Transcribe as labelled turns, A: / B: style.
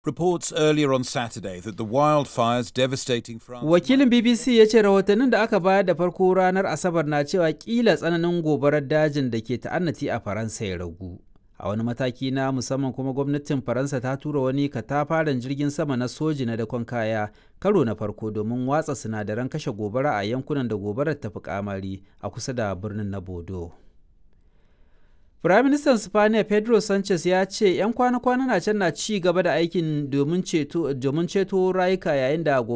A: Reports earlier on Saturday that the wildfires devastating France.
B: Wakilin BBC ya ce rahotannin da aka bayar da farko ranar Asabar na cewa kila tsananin gobarar dajin da ke ta'annati a Faransa ya ragu. A wani mataki na musamman kuma gwamnatin Faransa ta tura wani katafaren jirgin sama na soji na dakon kaya karo na farko domin watsa sinadaran kashe gobara a yankunan da gobarar ta fi kamari a kusa da birnin na Bodo. Firaministan Spaniya Pedro Sanchez ya ce 'yan kwana-kwana na can na ci gaba da aikin domin ceto rayuka yayin da